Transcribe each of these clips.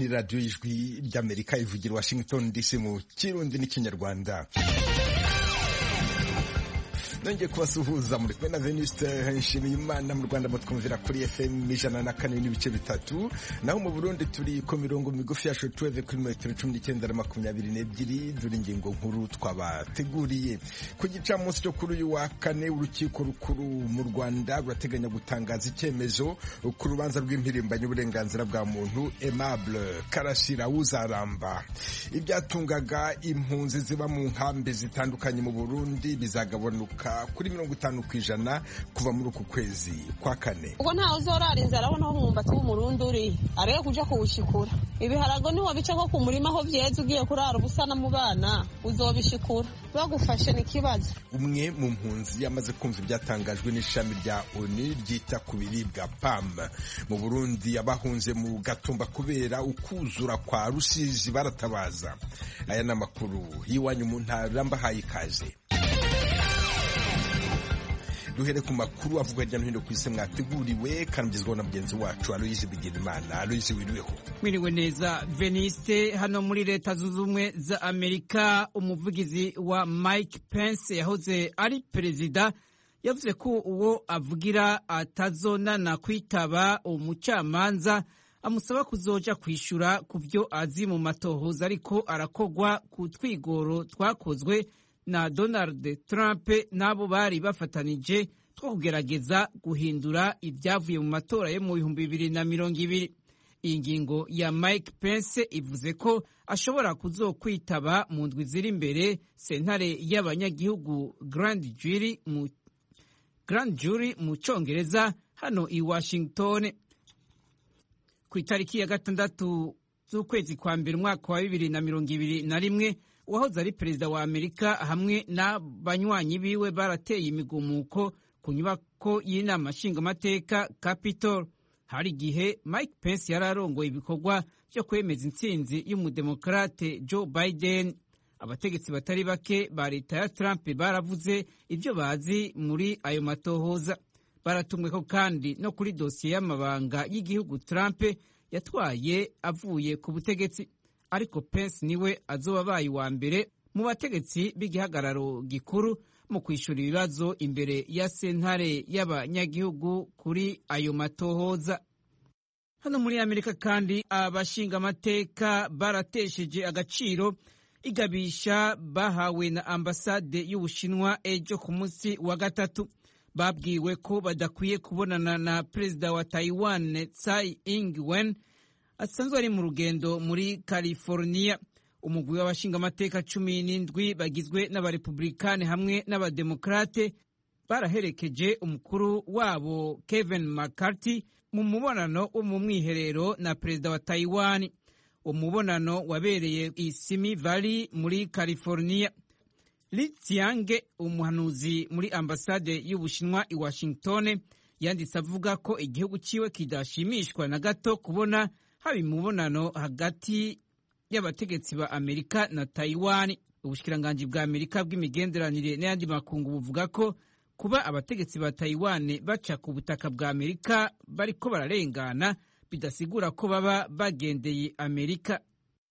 radiyo y'ijwi ry'amerika ivugira washington dc mu kirundi n'ikinyarwanda nongeye kubasuhuza muri kumwe na Venuste Nshimiyimana mu Rwanda mutwumvira kuri FM ijana na kane n'ibice bitatu naho mu Burundi turi ku mirongo migufi ya shortwave kuri metero cumi n'icyenda na makumyabiri n'ebyiri dore ingingo nkuru twabateguriye ku gicamunsi cyo kuri uyu wa kane urukiko rukuru mu Rwanda rurateganya gutangaza icyemezo ku rubanza rw'impirimbanyi uburenganzira bwa muntu Aimable Karasira Uzaramba ibyatungaga impunzi ziba mu nkambi zitandukanye mu Burundi bizagabanuka kuri mirongo itanu ku ijana kuva muri uku kwezi kwa kane ubwo ntawe uzorara inzara abona aho umwumbati w'umurundi uri arebe kuja kuwushikura ibiharago niwabica ko ku murima aho vyeze ugiye kurara ubusana mu bana uzobishikura bagufashe ni ikibazo umwe mu mpunzi yamaze kumva ibyatangajwe n'ishami rya oni ryita ku biribwa pam mu burundi abahunze mu gatumba kubera ukuzura kwa rusizi baratabaza aya ni amakuru y'iwanyu mu ntara mbahaye ikaze duhere ku makuru avuga hirya no hino ku isi mwateguriwe kanagezwaho na mugenzi wacu aloyizi bigirimana aloyizi wiriweho mwiriwe neza veniste hano muri leta zunze ubumwe za amerika umuvugizi wa mike pence yahoze ari perezida yavuze ko uwo avugira atazonana kwitaba umucamanza amusaba kuzoja kwishyura ku byo azi mu matohoza ariko arakogwa ku twigoro twakozwe na Donald Trump n'abo bari bafatanije two kugerageza guhindura ibyavuye mu matora yo mu bihumbi bibiri na mirongo ibiri iyi ngingo ya Mike Pence ivuze ko ashobora kuzokwitaba mu ndwi ziri imbere sentare y'abanyagihugu Grand Jury mu Grand Jury mu Congereza hano i Washington ku itariki ya gatandatu z'ukwezi kwa mbere umwaka wa bibiri na mirongo ibiri na rimwe uwahoze ari perezida wa amerika hamwe n'abanywanyi biwe barateye imigumuko ku nyubako y'inama nshingamateka capitol hari igihe mike pence yari arongoye ibikorwa byo kwemeza intsinzi y'umudemokarate joe biden abategetsi batari bake ba leta ya trump baravuze ibyo bazi muri ayo matohoza baratumweko kandi no kuri dosiye y'amabanga y'igihugu trump yatwaye avuye ku butegetsi ariko Pence niwe azoba abaye uwa mbere mu bategetsi b'igihagararo gikuru mu kwishyura ibibazo imbere ya sentare y'abanyagihugu kuri ayo matohoza hano muri amerika kandi abashingamateka baratesheje agaciro igabisha bahawe na ambasade y'ubushinwa ejo ku munsi wa gatatu babwiwe ko badakwiye kubonana na perezida wa taiwan tsai ing-wen asanzwe ari mu rugendo muri california umugwi w'abashingamateka cumi n'indwi bagizwe n'abarepublikani hamwe n'abademokrate baraherekeje umukuru wabo kevin mccarthy mu mubonano wo mu mwiherero na perezida wa taiwan uwo mubonano wabereye i simi valley muri california li tsiange umuhanuzi muri ambasade y'ubushinwa i washington yanditse avuga ko igihugu ciwe kidashimishwa na gato kubona haba imibonano hagati y'abategetsi ba amerika na taiwan ubushikiranganji bwa amerika bw'imigenderanire n'ayandi makungu buvuga ko kuba abategetsi ba taiwan baca ku butaka bwa amerika bariko bararengana bidasigura ko baba bagendeye amerika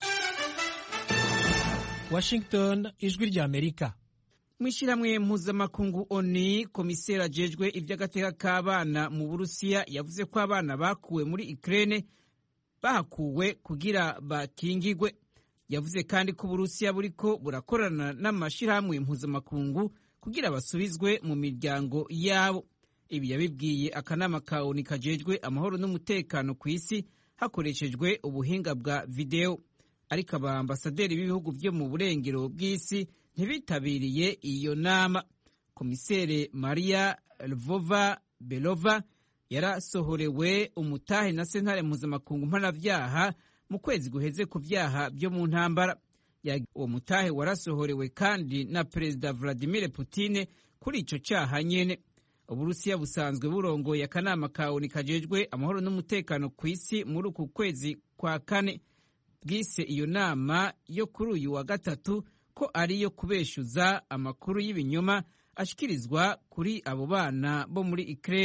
washington ijwi rya amerika mu ishyirahamwe mpuzamakungu oni komiseri ajejwe iby'agateka k'abana mu burusiya yavuze ko abana bakuwe muri ukraine bahakuwe kugira bakingigwe yavuze kandi ko uburusiya buriko burakorana n'amashyirahamwe mpuzamakungu kugira basubizwe mu miryango yabo ibi yabibwiye akanama ka oni kajejwe amahoro n'umutekano ku isi hakoreshejwe ubuhinga bwa videwo ariko abaambasaderi b'ibihugu byo mu burengero bw'isi ntibitabiriye iyo nama komisere maria lvova belova yarasohorewe umutahe na sentare mpuzamakungu mpanabyaha mu kwezi guheze ku byaha byo mu ntambara uwo mutahe warasohorewe kandi na perezida vladimir Putin kuri icyo cyaha nyene uburusiya busanzwe burongoye akanama ka oni kajejwe amahoro n'umutekano ku isi muri uku kwezi kwa kane bwise iyo nama yo kuri uyu wa gatatu ko ari iyo kubeshyuza amakuru y'ibinyoma ashyikirizwa kuri abo bana bo muri Ukraine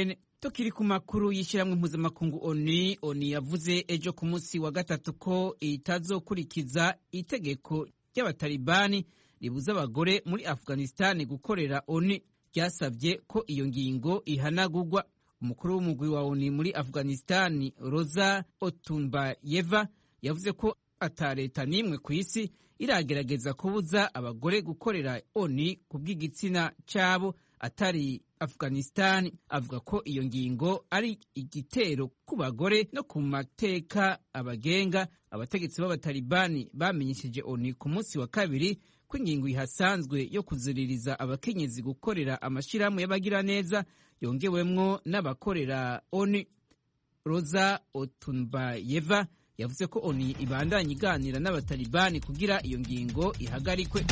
tukiri ku makuru y'ishyirahamwe mpuzamakungu oni oni yavuze ejo ku munsi wa gatatu ko itazokurikiza itegeko ry'abatalibani ribuza abagore muri afghanistan gukorera oni ryasabye ko iyo ngingo ihanagurwa umukuru w'umugwi wa oni muri afghanistan roza otumbayeva yavuze ko ata leta n'imwe ku isi iragerageza kubuza abagore gukorera oni ku bw'igitsina cyabo atari afghanistan avuga ko iyo ngingo ari igitero ku bagore no ku mateka abagenga abategetsi b'abatalibani bamenyesheje oni ku munsi wa kabiri ko ingingo ihasanzwe yo kuziririza abakenyezi gukorera amashyirahamwe y'abagiraneza yongewemwo n'abakorera oni roza otunbayeva yavuze ko oni ibandanya iganira n'abatalibani kugira iyo ngingo ihagarikwe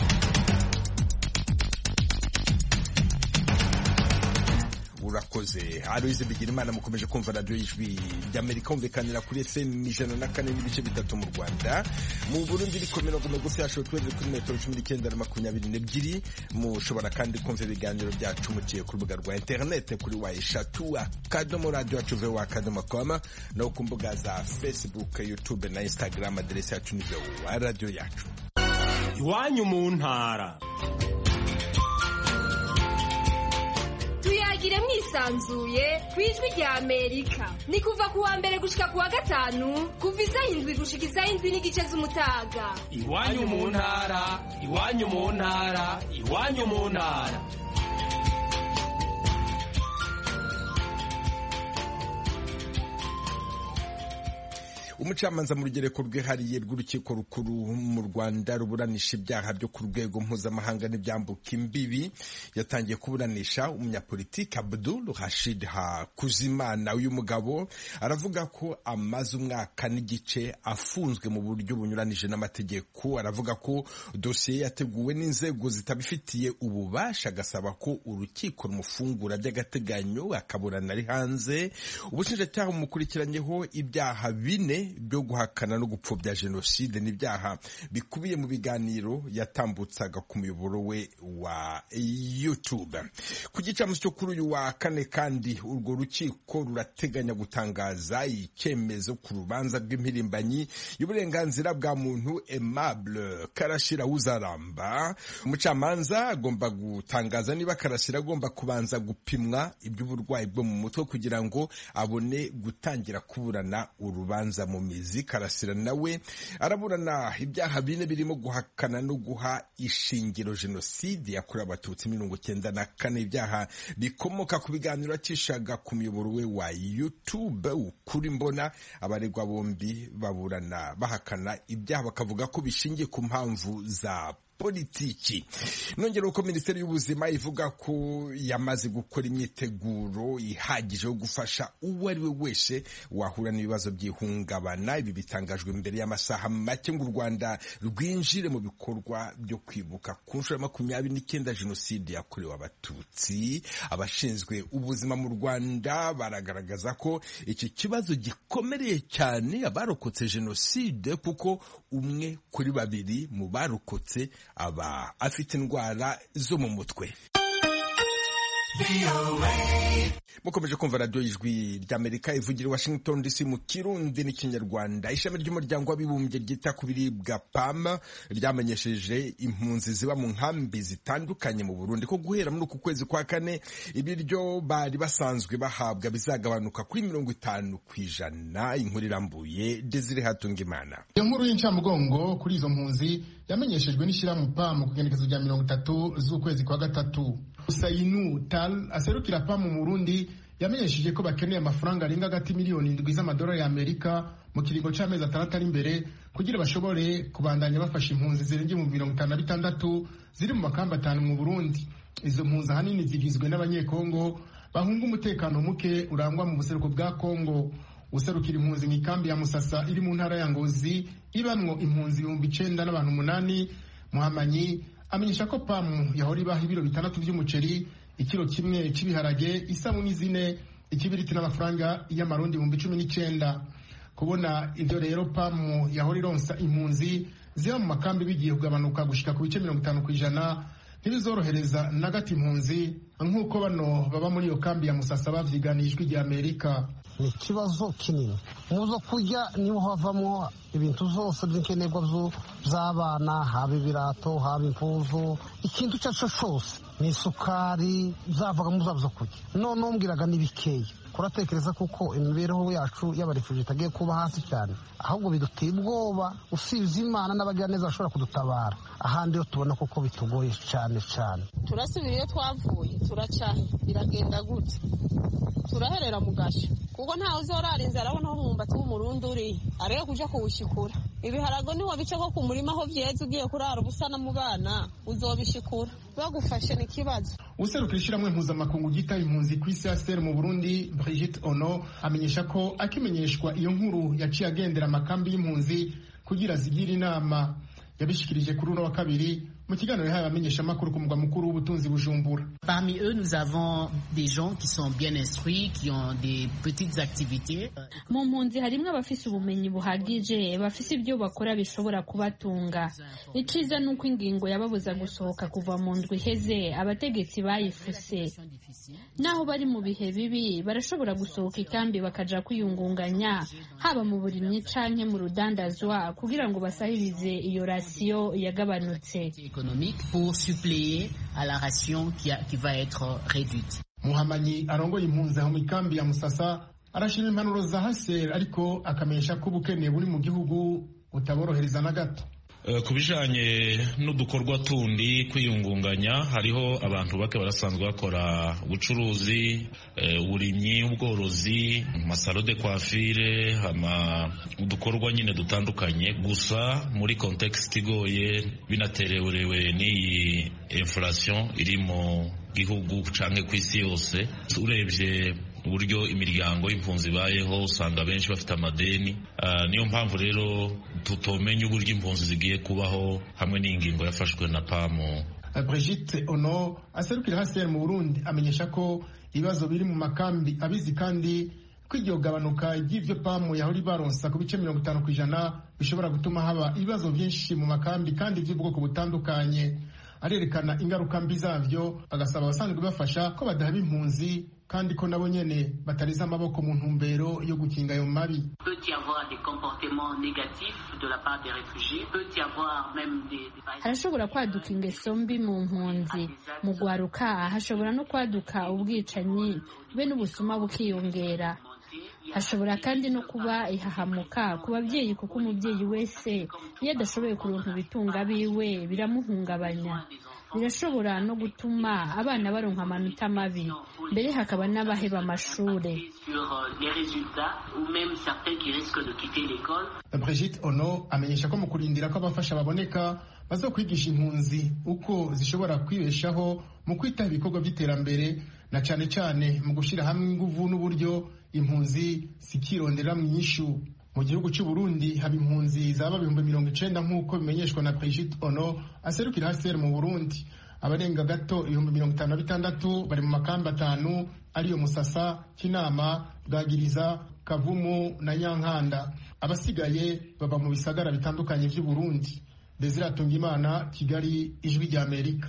urakoze aloyize bigira imana mukomeje kumva radiyo y'ijwi ry'amerika humvikanira kuri fm ijana na kane n'ibice bitatu mu rwanda mu burundi iri ku mirongo migufi ya shotweve kuri metero cumi n'icyenda na makumyabiri n'ebyiri mushobora kandi kumva ibiganiro byacu muciye ku rubuga rwa interinete kuri wa eshatu akadomo radiyo yacu vewo akadomo koma no ku mbuga za facebook youtube na instagram aderesi yacu ni vewo radiyo yacu iwanyu mu ntara tuyagire mwisanzuye ku ijwi rya amerika ni kuva ku wa mbere gushika ku wa gatanu kuva isaha indwi gushika isaha indwi n'igice z'umutaga iwanyu mu ntara iwanyu mu ntara iwanyu mu ntara umucamanza mu rugereko rwihariye rw'urukiko rukuru mu rwanda ruburanisha ibyaha byo ku rwego mpuzamahanga n'ibyambuka imbibi yatangiye kuburanisha umunyapolitiki abdul hashid hakuzimana uyu mugabo aravuga ko amaze umwaka n'igice afunzwe mu buryo bunyuranije n'amategeko aravuga ko dosiye yateguwe n'inzego zitabifitiye ububasha agasaba ko urukiko rumufungura by'agateganyo akaburana ari hanze ubushinjacyaha bumukurikiranyeho ibyaha bine byo guhakana no gupfobya jenoside n'ibyaha bikubiye mu biganiro yatambutsaga ku muyoboro we wa YouTube ku gicamunsi cyo kuri uyu wa kane kandi urwo rukiko rurateganya gutangaza icyemezo ku rubanza rw'impirimbanyi y'uburenganzira bwa muntu Aimable Karashira Uzaramba umucamanza agomba gutangaza niba Karashira agomba kubanza gupimwa iby'uburwayi bwo mu mutwe kugira ngo abone gutangira kuburana urubanza mu mizi karasira nawe araburana ibyaha bine birimo guhakana no guha ishingiro jenoside yakorewe abatutsi mirongo cyenda na kane ibyaha bikomoka ku biganiro acishaga ku muyoboro we wa youtube ukuri mbona abaregwa bombi baburana bahakana ibyaha bakavuga ko bishingiye ku mpamvu za politiki nongera uko minisiteri y'ubuzima ivuga ko yamaze gukora imyiteguro ihagije yo gufasha uwo ari we wese wahura n'ibibazo by'ihungabana ibi bitangajwe mbere y'amasaha make ngo u rwanda rwinjire mu bikorwa byo kwibuka ku nshuro ya makumyabiri n'icyenda jenoside yakorewe abatutsi abashinzwe ubuzima mu rwanda baragaragaza ko iki kibazo gikomereye cyane abarokotse jenoside kuko umwe kuri babiri mu barokotse aba afite indwara zo mu mutwe mukomeje kumva radiyo y'ijwi ry'amerika ivugira i washington dc mu kirundi n'ikinyarwanda ishami ry'umuryango w'abibumbye ryita ku biribwa pam ryamenyesheje impunzi ziba mu nkambi zitandukanye mu burundi ko guhera muri uku kwezi kwa kane ibiryo bari basanzwe bahabwa bizagabanuka kuri mirongo itanu ku ijana inkuru irambuye desire hatungimana iyo nkuru y'incamugongo kuri izo mpunzi yamenyeshejwe n'ishyirahamwe pam ku igenekezo rya mirongo itatu z'ukwezi kwa gatatu Usainu Tal aserukira PAM mu Burundi yamenyesheje ko bakeneye amafaranga arenga hagati miliyoni indwi z'amadolari y'Amerika mu kiringo c'amezi atandatu ari imbere kugira bashobore kubandanya bafasha impunzi zirenga mu mirongo itanu na bitandatu ziri mu makamba atanu mu Burundi izo mpunzi ahanini zigizwe n'abanyekongo bahunga umutekano muke urangwa mu buseruko bwa Kongo userukira impunzi mu ikambi ya Musasa iri mu ntara ya Ngozi ibamwo impunzi ibihumbi icenda n'abantu umunani Muhamanyi amenyesha ko pamu yahora ibaha ibiro bitandatu by'umuceri ikiro kimwe cy'ibiharage isabuni zine ikibiriti n'amafaranga y'amarundi ibihumbi cumi n'icyenda kubona ibyo rero pamu yahora ironsa impunzi ziba mu makambi bigiye kugabanuka gushika ku bice mirongo itanu ku ijana ntibizorohereza na gato impunzi nk'uko bano baba muri iyo kambi ya musasa bavyiganiye ijwi rya amerika ni ikibazo kinini mu zo kurya niho havamo ibintu zose by'inkenerwa by'abana haba ibirato haba impuzu ikintu icyo ari cyo cyose ni isukari zavaga mu zabo zo kurya none umbwiraga ni bikeya kuratekereza kuko imibereho yacu y'abarefuje itagiye kuba hasi cyane ahubwo biduteye ubwoba usibye imana n'abagiraneza bashobora kudutabara ahandi yo tubona kuko bitugoye cyane cyane turasubira iyo twavuye turacahe biragenda gute turaherera mu gashyo kuko ntawe uzorara inzara abona aho umwumbati w'umurundi uri arebe kuja kuwushikura ibiharago niwo bice ko ku murima aho vyeze ugiye kurara ubusana mu bana uzobishikura bagufashe ni ikibazo userukira ishyirahamwe mpuzamakungu ryita impunzi ku isi ya mu burundi brigitte ono amenyesha ko akimenyeshwa iyo nkuru yaciye agendera amakambi y'impunzi kugira zigire inama yabishikirije kuri uno wa kabiri mu kiganiro yahaye abamenyeshamakuru ku mugwa mukuru w'ubutunzi bujumbura Parmi eux, nous avons des gens qui sont bien instruits, qui ont des petites activités. mu mpunzi harimo abafise ubumenyi buhagije bafise ibyo bakora bishobora kubatunga iciza ni uko ingingo yababuza gusohoka kuva mu ndwi iheze abategetsi bayifuse naho bari mu bihe bibi barashobora gusohoka ikambi bakaja kwiyungunganya haba mu burimyi canke mu rudandazwa kugira ngo basahirize iyo rasiyo yagabanutse économique pour suppléer à la ration qui, a- qui va être réduite. muhamanyi arongoye impunzi aho mu ikambi ya musasa arashima impanuro za haseri ariko akamenyesha ko ubukene buri mu gihugu butaborohereza na gato Eh, ku bijanye n'udukorwa tundi kwiyungunganya hariho abantu bake barasanzwe bakora ubucuruzi eh, uburimyi ubworozi masaro de coiffure hama udukorwa nyine dutandukanye gusa muri context igoye binatererewe n'iyi inflation iri mu gihugu canke ku isi yose urebye uburyo imiryango y'impunzi ibayeho usanga benshi bafite amadeni Ah, niyo mpamvu rero tutomenya uburyo impunzi zigiye kubaho hamwe n'ingingo yafashwe na pamu brigitte ono aserukira haseri mu burundi amenyesha ko ibibazo biri mu makambi abizi kandi ko iryo gabanuka ry'ivyo pamu yahora ibaronsa ku bice mirongo itanu ku ijana bishobora gutuma haba ibibazo byinshi mu makambi kandi by'ubwoko butandukanye arerekana ingaruka mbi zavyo agasaba abasanzwe bafasha ko badahaba impunzi kandi ko nabo nyene batariza amaboko mu ntumbero yo gukinga ayo mabi peut y avoir des comportements négatifs de la part des réfugiés, peut y avoir même des... des- harashobora kwaduka ingeso mbi mu mpunzi mu gwaruka hashobora no kwaduka ubwicanyi be n'ubusuma bukiyongera hashobora kandi no kuba ihahamuka ku babyeyi kuko umubyeyi wese iyo adashoboye kuronka ibitunga biwe biramuhungabanya birashobora no gutuma abana baronka amanota mabi mbere hakaba n'abaheba amashure sur euh, les résultats ou même certains qui risquent de quitter l'école. brigitte ono amenyesha ko mu kurindira ko abafasha baboneka bazokwigisha impunzi uko zishobora kwibeshaho mu kwitaho ibikorwa by'iterambere na cyane cyane mu gushyira hamwe inguvu n'uburyo impunzi zikirondera mu ishu mu gihugu cy'u Burundi haba impunzi zaba ibihumbi mirongo icenda nk'uko bimenyeshwa na Brigitte Ono aserukira HCR mu Burundi abarenga gato ibihumbi mirongo itanu na bitandatu bari mu makambi atanu ariyo Musasa Kinama Bwagiriza Kavumu na Nyankanda abasigaye baba mu bisagara bitandukanye by'u Burundi Desire Atungimana Kigali Ijwi rya Amerika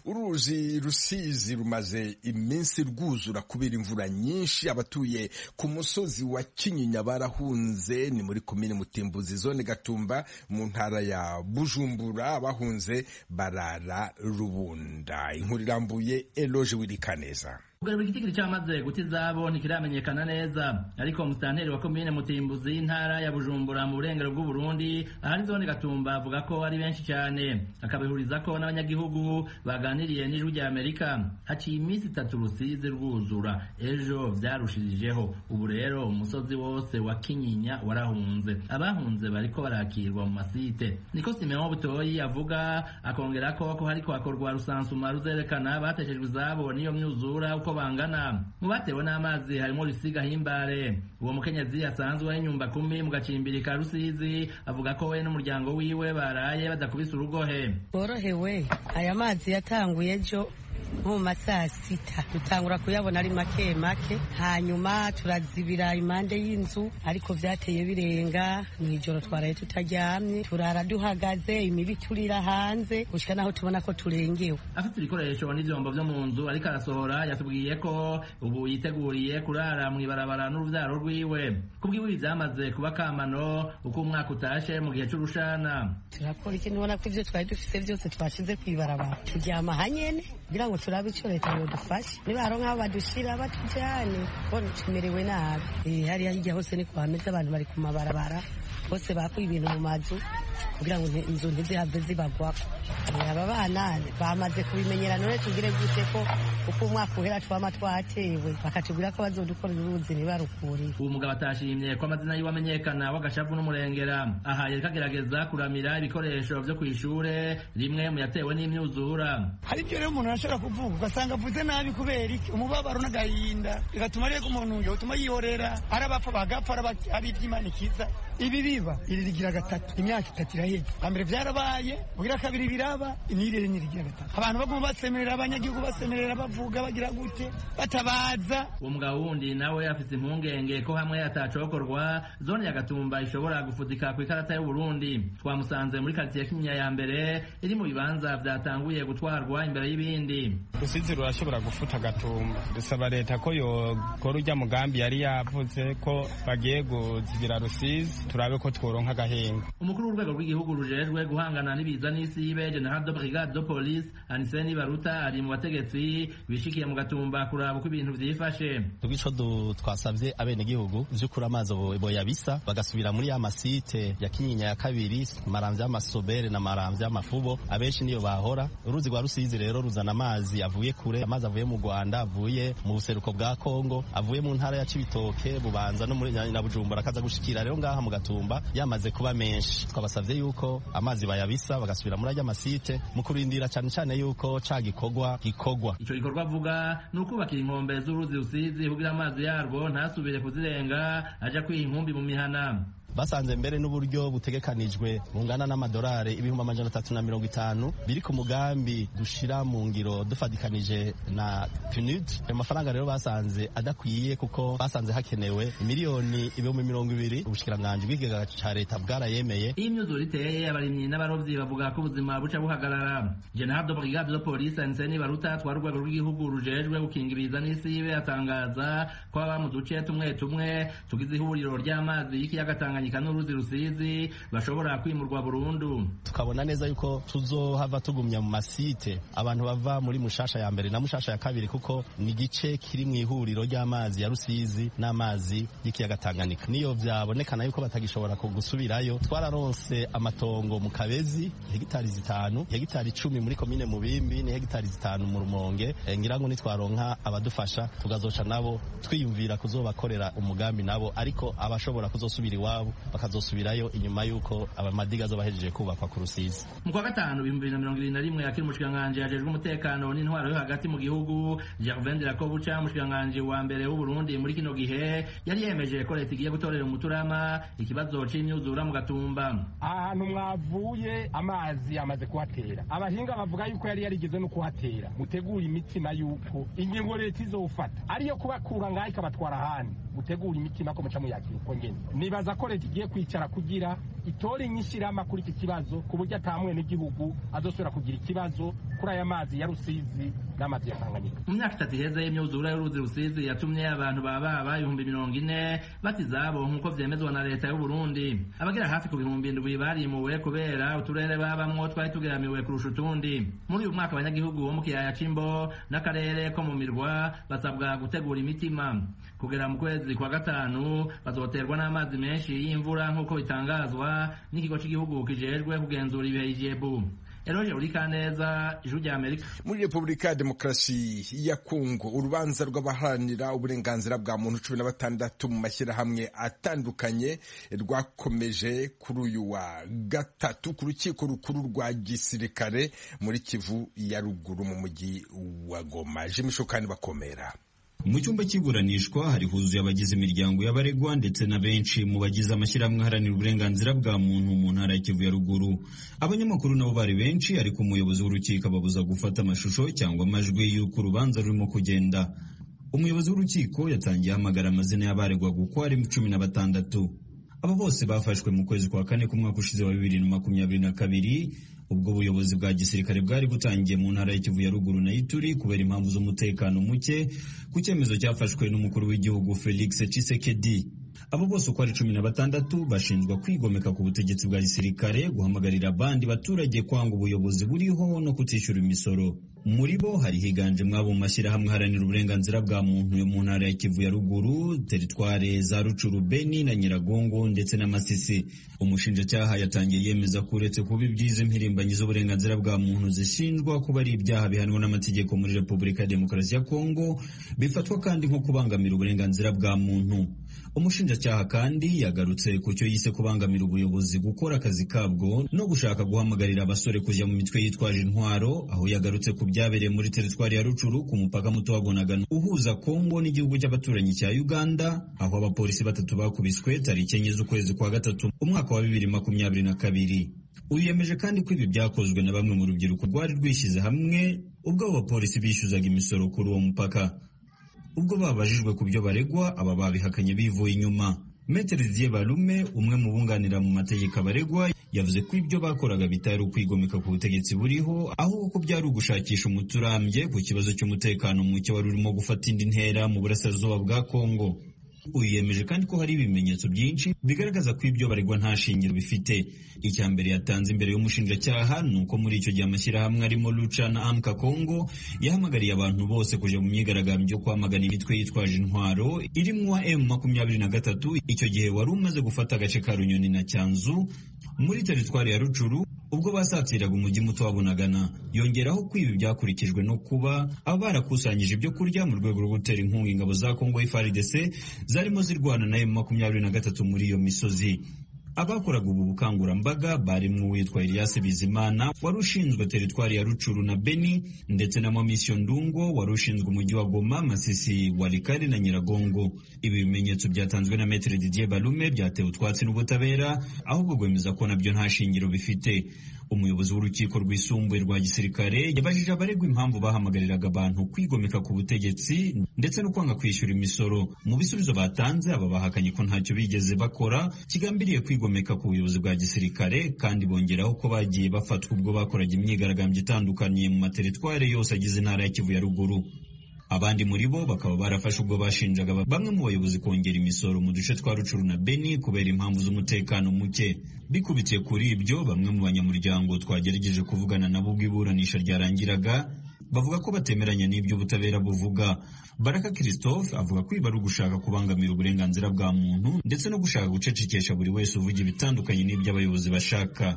uruzi rusizi rumaze iminsi rwuzura kubera imvura nyinshi abatuye ku musozi wa kinyinya barahunze ni muri komine mutimbuzi zone gatumba mu ntara ya bujumbura abahunze barara rubunda inkuru irambuye eloge wirikaneza kugarura igitigiri cyamaze guta izabo ntikiramenyekana neza ariko musitanteri wa komine mutimbuzi y'intara ya bujumbura mu burengero bw'uburundi ahari zone gatumba avuga ko ari benshi cyane akabihuriza ko n'abanyagihugu baganiriye n'ijwi rya amerika haciye iminsi itatu rusizi rwuzura ejo byarushirijeho ubu rero umusozi wose wa kinyinya warahunze abahunze bariko barakirwa mu masite niko simeon butoyi avuga akongera ko ko hariko hakorwa rusansuma ruzerekana bateshejwe izabo n'iyo myuzura uko bangana mu batewe n'amazi harimo risiga himbare uwo mukenyezi asanzwe w'inyumba kumi mu gacimbiri ka rusizi avuga ko we n'umuryango wiwe baraye badakubise urugohe borohewe aya mazi yatanguye ejo nko mu masaa sita dutangura kuyabona ari make make hanyuma turazibira impande y'inzu ariko vyateye birenga mw'ijoro twaraye tutaryamye turara duhagaze imibi turira hanze gushika naho tubona ko turengewe afite ibikoresho n'ivyombo vyo mu nzu ariko arasohora yatubwiye ko ubu yiteguriye kurara mw'ibarabara n'uruvyaro rwiwe kubwiwe ibi vyamaze kuba kamano uko umwaka utashe mu gihe c'urushana turakora iki nubona ko ivyo twari dufise vyose twashize kw'ibarabara turyama hanyene kugira ngo turabe ico leta yodufashe nibaronka aho badushira batujane bona tumerewe nabi hariya hirya hose ni kuhameze abantu bari ku mabarabara bose bakuye ibintu mu mazu kugira ngo inzu ntizihave zibagwako aba bana bamaze kubimenyera none tugire gute ko uko umwaka uhera twama twatewe bakatubwira ko bazodukorera uruzi ntibarukuriye uwo mugabo atashimye ko amazina yiwe amenyekana w'agashavu n'umurengera aha yariko agerageza kuramira ibikoresho vyo kw'ishure rimwe mu yatewe n'imyuzura hari ibyo rero umuntu arashobora kuvuga ugasanga avuze nabi kubera iki umubabaro n'agahinda bigatuma rero umuntu utuma yihorera ari abapfa bagapfa ari iby'imana ikiza ibi biba iri rigira gatatu imyaka itatu iraheze mbere byarabaye bugira kabiri biraba inirere nirigira gatatu abantu baguma basemerera abanyagihugu basemerera bavuga bagira gute batabaza uwo mugabo wundi nawe afise impungenge ko hamwe atacokorwa zone ya gatumba ishobora gufudika ku ikarata y'uburundi twamusanze muri karitsiye kinyinya ya mbere iri mu bibanza vyatanguye gutwarwa imbere y'ibindi rusizi rurashobora gufuta gatumba dusaba leta ko yokora urya mugambi yari yavuze ko bagiye kuzibira rusizi turabe ko tworonka agahinga umukuru w'urwego rw'igihugu rujejwe guhangana n'ibiza n'isibe general de brigade de police aniseni baruta ari mu bategetsi bishikiye mu gatumba kuraba uko ibintu vyifashe ico twasavye abenegihugu vy'ukuri amazi boyabisa bagasubira muri ya masite ya kinyinya ya kabiri maramvya y'amasobere na maramvya y'amafubo abenshi niyo bahora uruzi rwa rusizi rero ruzana amazi avuye kure amazi avuye mu rwanda avuye mu buseruko bwa kongo avuye mu ntara ya cibitoke bubanza no muri na bujumbura akaza gushikira rero ngaha mu gatumba yamaze kuba menshi twabasavye yuko amazi bayabisa bagasubira muri ajya masite mu kurindira cyane cyane yuko ca gikorwa gikorwa ico gikorwa avuga ni ukubakira inkombe z'uruzi rusizi kugira amazi yarwo ntasubire kuzirenga aja kwiha inkumbi mu mihana basanze mbere n'uburyo butegekanijwe bungana n'amadolari ibihumbi amajana atatu na mirongo itanu biri ku mugambi dushira mu ngiro dufatikanije na PNUD ayo mafaranga rero basanze adakwiye kuko basanze hakenewe miliyoni ibihumbi mirongo ibiri ubushikiranganji bw'ikigega ca leta bwarayemeye iyo imyuzure iteye abarimyi n'abarovyi bavuga ko ubuzima buca buhagarara general de brigade de police anseni baruta twari urwego rw'igihugu rujejwe gukinga ibiza n'isibe atangaza ko baba mu duce tumwe tumwe tugize ihuriro ry'amazi y'ikiyaga tanganyika n'uruzi rusizi bashobora kwimurwa burundu tukabona neza yuko tuzohava tugumya mu masite abantu bava muri mushasha ya mbere na mushasha ya kabiri kuko ni igice kiri mu ihuriro ry'amazi ya rusizi n'amazi y'ikiyaga tanganyika niyo vyabonekana yuko batagishobora gusubirayo twararonse amatongo mu kabezi hegitari zitanu hegitari icumi muri komine mubimbi ni hegitari zitanu mu rumonge ngira ngo nitwaronka abadufasha tugazoca nabo twiyumvira kuzobakorera umugambi nabo ariko abashobora kuzosubira iwabo bakazosubirayo inyuma y'uko amadiga azoba ahejeje kubakwa ku rusizi mu kwa gatanu ibihumbi bibiri na mirongo ibiri na rimwe akiri umushikiranganji yajejwe umutekano n'intwaro yo hagati mu gihugu gervain dirakobuca umushikiranganji wa mbere w'uburundi muri kino gihe yari yemeje ko leta igiye gutorera umuturama ikibazo c'imyuzura mu gatumba ahantu mwavuye amazi amaze kuhatera abahinga bavuga yuko yari yarigeze no kuhatera mutegura imitima yuko ingingo leta izofata ariyo kubakura ngaho ikabatwara ahandi mutegura imitima ko muca muyakira uko ngene nibaza ko leta igiye kwicara kugira itore inyishirama kuri iki kibazo ku buryo atamwe n'igihugu azosubira kugira ikibazo kuri aya mazi ya rusizi n'amazi ya tanganyika mu myaka itatu iheze y'imyuzure y'uruzi rusizi yatumye abantu bababa ibihumbi mirongo ine bata izabo nk'uko vyemezwa na leta y'uburundi abagera hafi ku bihumbi indwi barimuwe kubera uturere babamwo twari tugeramiwe kurusha utundi muri uyu mwaka abanyagihugu bo mu kiyaya c'imbo n'akarere ko mu mirwa basabwa gutegura imitima kugera mu kwezi kwa gatanu bazoterwa n'amazi menshi y'imvura nk'uko bitangazwa n'ikigo cy'igihugu kijejwe kugenzura ibihe ijebu eroje urikaneza ijuru rya amerika muri repubulika ya demokarasi ya kongo urubanza rw'abaharanira uburenganzira bwa muntu cumi na batandatu mu mashyirahamwe atandukanye rwakomeje kuri uyu wa gatatu ku rukiko rukuru rwa gisirikare muri kivu ya ruguru mu mujyi wa goma jimishokani bakomera mu cyumba cy'iburanishwa hari huzuye abagize imiryango y'abaregwa ndetse na benshi mu bagize amashyirahamwe aharanira uburenganzira bwa muntu mu ntara ya kivu ya ruguru abanyamakuru nabo bari benshi ariko umuyobozi w'urukiko ababuza gufata amashusho cyangwa amajwi y'uko urubanza rurimo kugenda umuyobozi w'urukiko yatangiye ahamagara amazina y'abaregwaga uko ari cumi na batandatu aba bose bafashwe mu kwezi kwa kane k'umwaka ushize wa bibiri na makumyabiri na kabiri ubwo ubuyobozi bwa gisirikare bwari butangiye mu ntara ya Kivu ya ruguru na Ituri kubera impamvu z'umutekano muke ku cyemezo cyafashwe n'umukuru w'igihugu Felix Tshisekedi abo bose uko ari cumi na batandatu bashinjwa kwigomeka ku butegetsi bwa gisirikare guhamagarira abandi baturage kwanga ubuyobozi buriho no kutishyura imisoro muri bo hari higanjemo abo mu mashyirahamwe aharanira uburenganzira bwa muntu yo mu ntara ya Kivu ya ruguru teritware za Rucuru Beni na Nyiragongo ndetse na Masisi umushinjacyaha yatangiye yemeza ko uretse kuba ibyiza impirimbanyi z'uburenganzira bwa muntu zishinjwa kuba ari ibyaha bihanwa n'amategeko muri Repubulika ya Demokarasi ya Kongo bifatwa kandi nko kubangamira uburenganzira bwa muntu umushinjacyaha kandi yagarutse ku cyo yise kubangamira ubuyobozi gukora akazi kabwo no gushaka guhamagarira abasore kujya mu mitwe yitwaje intwaro aho yagarutse ku byabereye muri teritwari ya Rucuru ku mupaka muto wa Bunagana uhuza Kongo n'igihugu cy'abaturanyi cya Uganda aho abapolisi batatu bakubiswe tariki enye z'ukwezi kwa gatatu umwaka wa bibiri makumyabiri na kabiri uyu yemeje kandi ko ibi byakozwe na bamwe mu rubyiruko rwari rwishyize hamwe ubwo abo bapolisi bishyuzaga imisoro kuri uwo mupaka ubwo babajijwe ku byo baregwa aba babihakanye bivuye inyuma Metere Didier Balume umwe mu bunganira mu mategeko abaregwa yavuze ko ibyo bakoraga bitari ukwigomeka ku butegetsi buriho ahubwo ko byari ugushakisha umuti urambye ku kibazo cy'umutekano muke wari urimo gufata indi ntera mu burasirazuba bwa Kongo uyu yemeje kandi ko hari ibimenyetso byinshi bigaragaza ko ibyo baregwa nta shingiro bifite icya mbere yatanze imbere y'umushinjacyaha ni uko muri icyo gihe amashyirahamwe arimo Lucha na Amka Congo yahamagariye abantu bose kujya mu myigaragambyo yo kwamagana imitwe yitwaje intwaro irimo M makumyabiri na gatatu icyo gihe wari umaze gufata agace ka Runyoni na Cyanzu muri teritwari ya Rucuru ubwo basatiraga umujyi muto wa Bunagana yongeraho ko ibi byakurikijwe no kuba aba barakusanyije ibyo kurya mu rwego rwo gutera inkunga ingabo za Kongo FARDC zarimo zirwana na makumyabiri na gatatu muri iyo misozi abakoraga ubu bukangurambaga barimo uwitwa Elias Bizimana wari ushinzwe teritwari ya Rucuru na Beni ndetse na Mamisio Ndungo wari ushinzwe umujyi wa Goma Masisi Walikari na Nyiragongo ibi bimenyetso byatanzwe na Metre Didier Balume byatewe utwatsi n'ubutabera ahubwo rwemeza ko nabyo nta shingiro bifite umuyobozi w'urukiko rwisumbuye rwa gisirikare yabajije abaregwa impamvu bahamagariraga abantu kwigomeka ku butegetsi ndetse no kwanga kwishyura imisoro mu bisubizo batanze aba bahakanye ko ntacyo bigeze bakora kigambiriye kwigomeka ku buyobozi bwa gisirikare kandi bongeraho ko bagiye bafatwa ubwo bakoraga imyigaragambyo itandukanye mu materitware yose agize intara ya Kivu ya ruguru abandi muri bo bakaba barafashe ubwo bashinjaga bamwe mu bayobozi kongera imisoro mu duce twa Rucuru na Beni kubera impamvu z'umutekano muke bikubitiye kuri ibyo bamwe mu banyamuryango twagerageje kuvugana nabo ubwo iburanisha ryarangiraga bavuga ko batemeranya n'ibyo ubutabera buvuga Baraka Christophe avuga ko ibi ari ugushaka kubangamira uburenganzira bwa muntu ndetse no gushaka gucecekesha buri wese uvuga ibitandukanye n'ibyo abayobozi bashaka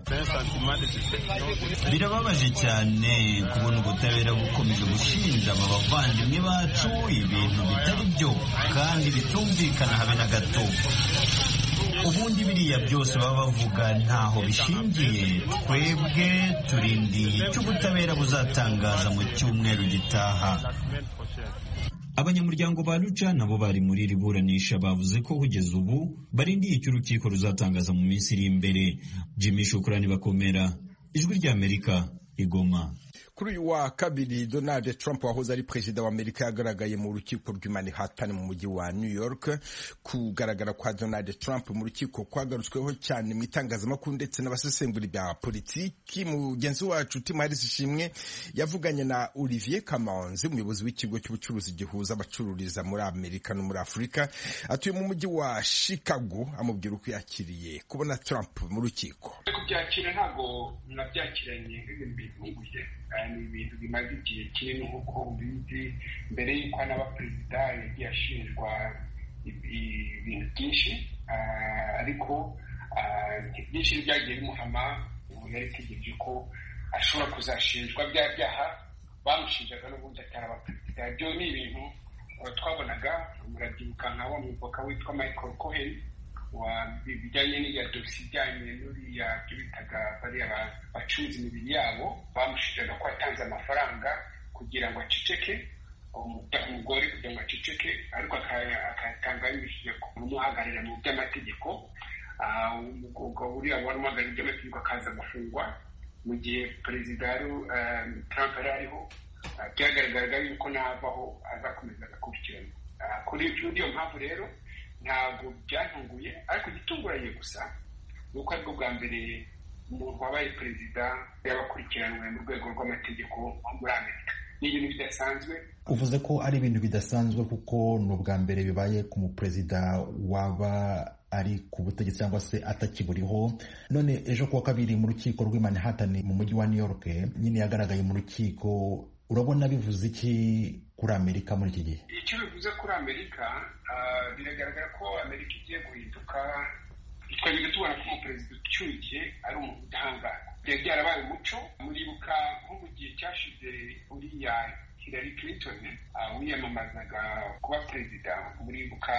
birababaje cyane kubona ubutabera bukomeje gushinja aba bavandimwe bacu ibintu bitari byo kandi bitumvikana habe na gato ubundi biriya byose baba bavuga ntaho bishingiye twebwe turindiye icyo ubutabera buzatangaza mu cyumweru gitaha abanyamuryango ba Lucha nabo bari muri iri buranisha bavuze ko kugeza ubu barindiye icyo urukiko ruzatangaza mu minsi iri imbere Jimmy Shukrani bakomera ijwi ry'Amerika igoma kuri uyu wa kabiri donald trump wahoze ari perezida wa amerika yagaragaye mu rukiko rw'i manhattan mu mujyi wa new york kugaragara kwa donald trump mu rukiko kwagarutsweho cyane mu itangazamakuru ndetse n'abasesenguri bya politiki mugenzi wacu tim harris ishimwe yavuganye na olivier kamanzi umuyobozi w'ikigo cy'ubucuruzi gihuza abacururiza muri amerika no muri afurika atuye mu mujyi wa chicago amubwira uko yakiriye kubona trump mu rukiko kubyakira ntabwo nabyakiranye nk'ibintu bitunguye ni ibintu bimaze igihe kinini nk'uko ubizi mbere y'uko anaba perezida yagiye ashinjwa ibintu byinshi ariko byinshi byagiye bimuhama ubu yari itegereje ko ashobora kuzashinjwa bya byaha bamushinjaga n'ubundi ataraba perezida ibyo ni ibintu twabonaga murabyibuka nka wa muvoka witwa michael cohen bijyanye n'iya dosiye ijyanye n'uriya byo bitaga bariya bacuruza imibiri yabo bamushinjaga ko yatanze amafaranga kugira ngo aceceke umugore kugira ngo aceceke ubuceceke ariko akatanga yibishije kumuhagararira mu by'amategeko umugabo uriya wari umuhagarariye iby'amategeko akaza gufungwa mu gihe perezida Trump yari ariho byagaragaraga yuko navaho azakomeza agakurikirana kuri iyo mpamvu rero ntabwo byantunguye ariko igitunguranye gusa ni uko aribwo bwa mbere umuntu wabaye perezida y'abakurikiranwe mu rwego rw'amategeko muri amerika ni ibintu bidasanzwe uvuze ko ari ibintu bidasanzwe kuko ni ubwa mbere bibaye ku muperezida waba ari ku butegetsi cyangwa se atakiburiho none ejo kuwa kabiri mu rukiko rw'i Manhattan mu mujyi wa New York nyine yagaragaye mu rukiko urabona bivuze iki kuri amerika muri iki gihe icyo bivuze kuri amerika biragaragara ko amerika igiye guhinduka twajyaga tubona ko umuperezida ucyuye ari umuntu udahangarwa byari byarabaye umuco muribuka nko mu gihe cyashize uriya Hillary Clinton wiyamamazaga kuba perezida muribuka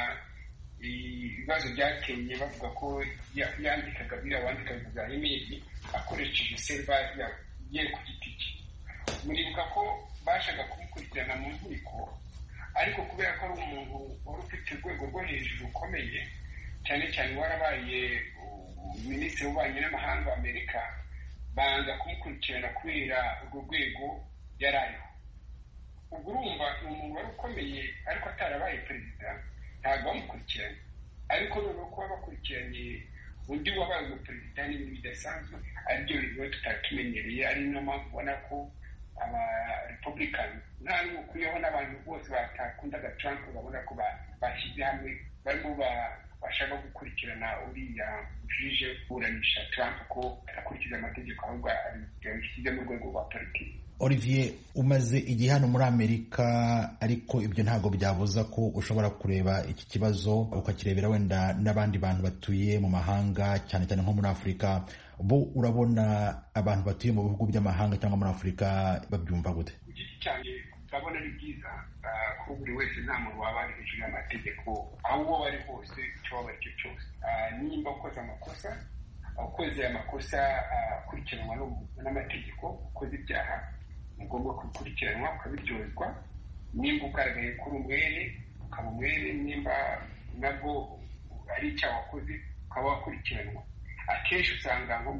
ibibazo byateye bavuga ko yandikaga biriya wandikaga za imeri akoresheje serva ye ku giti cye muribuka ko bashaka kumukurikirana mu nkiko ariko kubera ko ari umuntu wari ufite urwego rwo hejuru rukomeye cyane cyane warabaye minisitiri w'ububanyi n'amahanga wa amerika banza kumukurikirana kubera urwo rwego yari ariho ubwo urumva ni umuntu wari ukomeye ariko atarabaye perezida ntabwo bamukurikiranye ariko noneho kuba bakurikiranye undi wabaye umuperezida ni ibintu bidasanzwe aribyo bintu tutari tumenyereye ari niyo mpamvu ubona ko aba republican nta n'ukuyeho n'abantu bose batakundaga trump babona ko bashyize hamwe barimo bashaka gukurikirana uriya jije kuburanisha trump ko akurikiza amategeko ahubwo abishyize mu rwego rwa politiki olivier umaze igihe hano muri amerika ariko ibyo ntabwo byabuza ko ushobora kureba iki kibazo ukakirebera wenda n'abandi bantu batuye mu mahanga cyane cyane nko muri afurika bo urabona abantu batuye mu bihugu by'amahanga cyangwa muri afurika babyumva gute ku giti cyanjye ndabona ari byiza ko buri wese nta muntu waba ari hejuru y'amategeko aho uwo ari hose icyo waba ari cyo cyose nimba ukoze amakosa ukoze amakosa akurikiranwa n'amategeko ukoze ibyaha ni ngombwa gukurikiranwa ukabiryozwa nimba ugaragaye kuri umwere ukaba umwere nimba nabwo ari icyaha wakoze ukaba wakurikiranwa akenshi usanga nko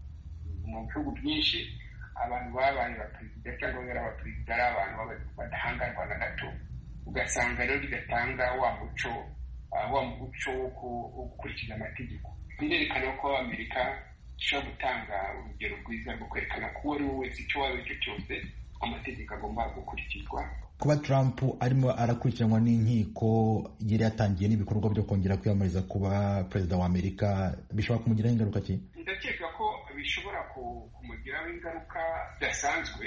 mu bihugu byinshi abantu babaye abaperezida cyangwa bari abaperezida ari abantu badahangarwa na gato ugasanga rero bigatanga wa muco wa muco wo gukurikiza amategeko birerekana ko amerika ishobora gutanga urugero rwiza rwo kwerekana ko uwo ari we wese icyo waba icyo cyose amategeko agomba gukurikizwa kuba trump arimo arakurikiranwa n'inkiko yari yatangiye n'ibikorwa byo kongera kwiyamamariza kuba perezida wa amerika bishobora kumugiraho ingaruka ki ndakeka ko bishobora kumugiraho ingaruka zidasanzwe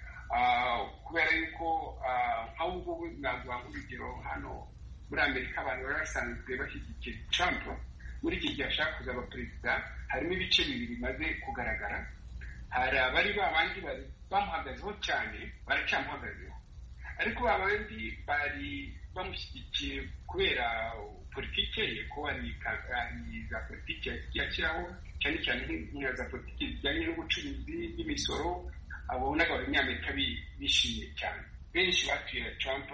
kubera yuko nk'aho ngubu naguha nk'urugero hano muri amerika abantu bari basanzwe bashyigikiye trump muri iki gihe ashaka kuzaba perezida harimo ibice bibiri bimaze kugaragara hari abari babandi bamuhagazeho cyane baracyamuhagazeho ariko babandi bari bamushyigikiye kubera politike ye ko hari za politiki yashyiraho cyane cyane nk'iyo za politiki zijyanye n'ubucuruzi n'imisoro abonaga abanyamerika bishimiye cyane benshi batuye trump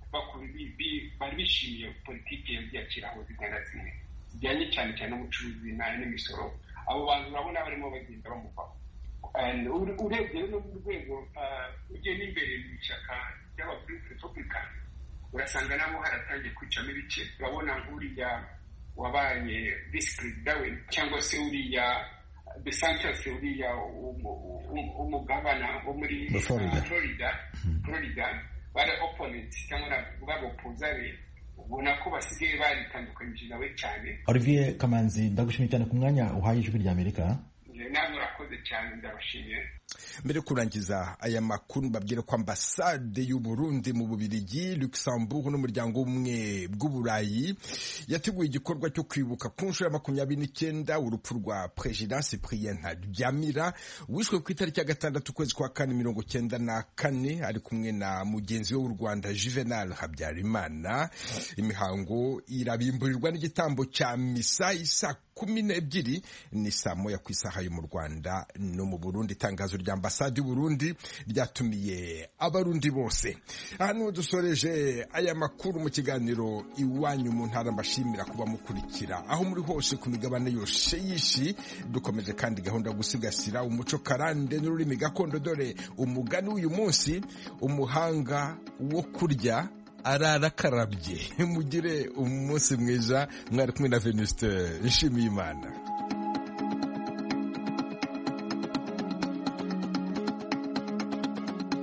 bari bishimiye politiki yagiye ashyiraho zimwe na zimwe zijyanye cyane cyane n'ubucuruzi n'imisoro abo bantu urabona barimo bagenda bamuvaho urebye no mu rwego ugiye n'imbere mu ishyaka ry'abarepublican urasanga nabo haratangiye kwicamo ibice urabona nk'uriya wabaye visi perezida we cyangwa se uriya desantas uriya umugabana wo muri florida florida bari opponents cyangwa babopuza be ubona ko basigaye baritandukanyije nawe cyane olivier kamanzi ndagushimiye cyane ku mwanya uhaye ijwi rya amerika namwe urakoze cyane ndabashimiye mbere yo kurangiza aya makuru mbabwire ko ambasade y'u Burundi mu Bubirigi Luxembourg n'umuryango w'ubumwe bw'uburayi yateguye igikorwa cyo kwibuka ku nshuro ya makumyabiri n'icyenda urupfu rwa perezida Cyprien Ntaryamira wishwe ku itariki ya gatandatu ukwezi kwa kane mirongo cyenda na kane ari kumwe na mugenzi we w'u Rwanda Juvenal Habyarimana imihango irabimburirwa n'igitambo cya misa isa kumi n'ebyiri ni saa moya ku isaha yo mu rwanda no mu burundi itangazo rya ambasade y'uburundi ryatumiye abarundi bose aha niho dusoreje aya makuru mu kiganiro iwanyu mu ntara mbashimira kuba mukurikira aho muri hose ku migabane yose y'ishi dukomeje kandi gahunda yo gusigasira umuco karande n'ururimi gakondo dore umugani w'uyu munsi umuhanga wo kurya ararakarabye mugire umunsi mwiza mwari kumwe na venuste nshimiyimana